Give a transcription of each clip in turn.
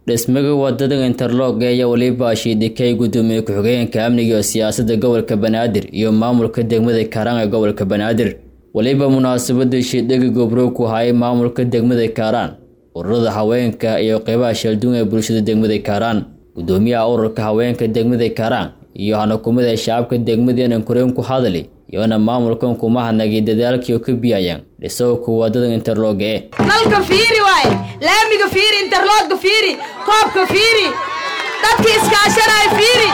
dhismaga wadada interlog ayaa weliba shiidikay gudoomiye ku-xigeenka amniga iyo siyaasadda gobolka banaadir iyo maamulka degmada kaaraan ee gobolka banaadir weliba munaasabada shiidhaga gobrow ku hayay maamulka degmada kaaraan ururada haweenka iyo qeybaha sheelduun ee bulshada degmada kaaraan gudoomiyaha ururka haweenka degmada kaaraan iyo hanakumada shacabka degmadeenan koreen ku hadali iyona maamulkan kuma hadnagay dadaalkii oo ka biyayaan dhisowka wadada interlog ee nalka fiiri waaye laamiga fiiri interlogga fiiri koobka fiiri dadkii iskaashanaya fiiri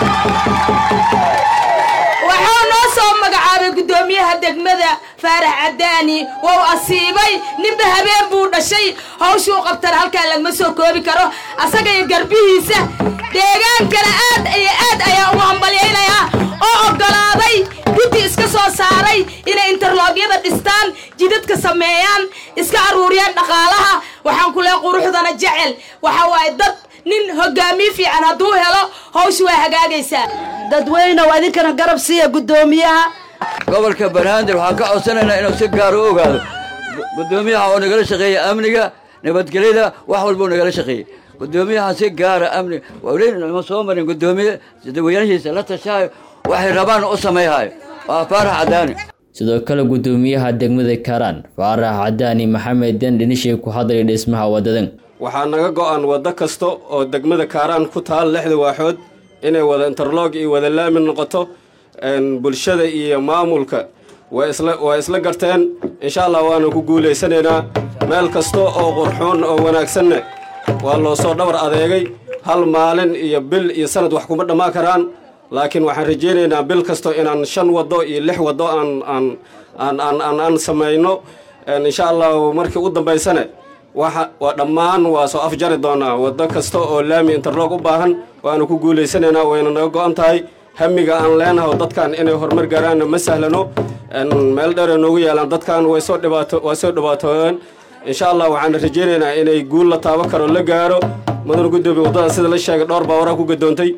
waxuu noo soo magacaabay guddoomiyaha degmada faarax cadaani wou asiibay ninba habeen buu dhashay hawshuu qabtana halkaa lagma soo koobi karo asaga iyo garbihiisa deegaankana aad iyo aad ayaa ugu hambalyaynayaa oo oggolaaday guddi iska soo saaray inay interloogyada dhistaan jidadka sameeyaan iska aruuriyaan dhaqaalaha waxaan ku leehay quruxdana jecel waxa waaye dad nin hogaamiye fiican hadduu helo hawsha waa hagaagaysaa dadweynew idinkana garab siiya guddoomiyaha gobolka banaadir waxaan ka codsanaynaa inuu si gaar u ogaado guddoomiyaha oo nagala shaqeeya amniga nabadgelyada wax walbuu nagala shaqeeyey guddoomiyaha si gaara amni wlima soo marin guddoomiye dadweynahiisa la tashaayo waxay rabaan u sameeyhayo waa faarax cadaani sidoo kale guddoomiyaha degmada kaaraan faarax cadaani maxamed den dhinishay ku hadlay dhismaha wadadan waxaa naga go-an waddo kasta oo degmada kaaraan ku taal lixda waaxood inay wada interlog iyo wada laami noqoto bulshada iyo maamulka waa isla garteen insha allah waana ku guulaysanaynaa meel kasta oo qurxoon oo wanaagsanna waa loo soo dhabar adeegay hal maalin iyo bil iyo sanad wax kuma dhammaan karaan laakiin waxaan rajaynaynaa bil kasto inaan shan waddo iyo lix waddo aan aan samayno insha allah markii u dambaysane waa dhammaan waa soo afjari doonaa waddo kasta oo laami interlog u baahan waana ku guulaysanaynaa wayna naga go-an tahay hamiga aan leenahay dadkan inay horumar gaaraanna ma sahlano meel dheera noogu yaalaan dadkan way soo dhibaato waa soo dhibaatooyeen insha allah waxaan rajaynaynaa inay guul la taabo karo la gaaro mudana guddoomiye waddada sida la sheegay dhowr baa waraa ku gadoontay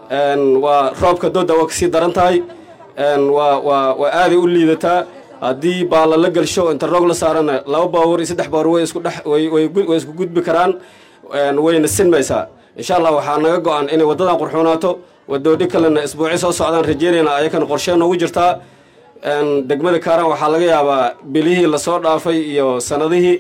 waa roobka dooda waa kasii daran tahay waa waa waa aaday u liidataa haddii baalla la gelsho interlog la saarana laba baawur iyo saddex baawur way isku dhex way isku gudbi karaan wayna sinmaysaa insha allah waxaa naga go-an inay waddadan qurxoonaato wadoodhi kalena isbuuci soo socdaan rajeynayna ayakana qorshee noogu jirtaa degmada kaaraan waxaa laga yaabaa bilihii lasoo dhaafay iyo sanadihii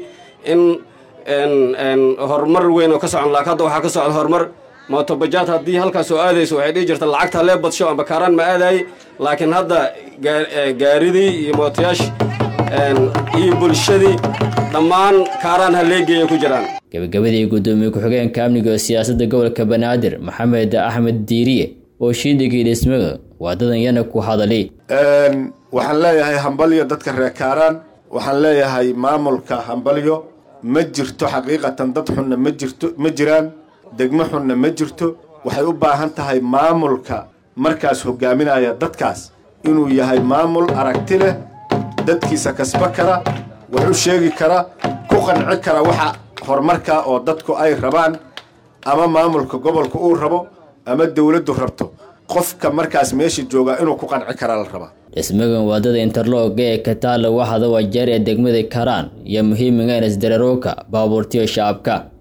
in horumar weyn oo ka socon laakiin hadda waxaa ka socda horumar mootobajaad haddii halkaas oo aadayso waxay dhihi jirta lacagta lee badsho amba kaaraan ma aadaayey laakiin hadda gaaridii iyo mootayaashii iyo bulshadii dhammaan kaaraan haleegeeya ku jiraan gabagabadii guddoomiye ku-xigeenka amniga iyo siyaasadda gobolka banaadir maxamed axmed diiriye oo shiidhigii dhismaga waadadan yana ku hadali waxaan leeyahay hambalyo dadka reer kaaraan waxaan leeyahay maamulka hambalyo ma jirto xaqiiqatan dad xunna ma jirto ma jiraan degmo xunna ma jirto waxay u baahan tahay maamulka markaas hogaaminaya dadkaas inuu yahay maamul aragti leh dadkiisa kasba kara wax u sheegi kara ku qanci kara waxa horumarka oo dadku ay rabaan ama maamulka gobolka uu rabo ama dowladdu rabto qofka markaas meesha jooga inuu ku qanci karaa la rabaa dhismagan wadada interlog ee kataala waxada wajeer ee degmada karaan iyo muhiimiga inas dararooka baabuurtiyo shacabka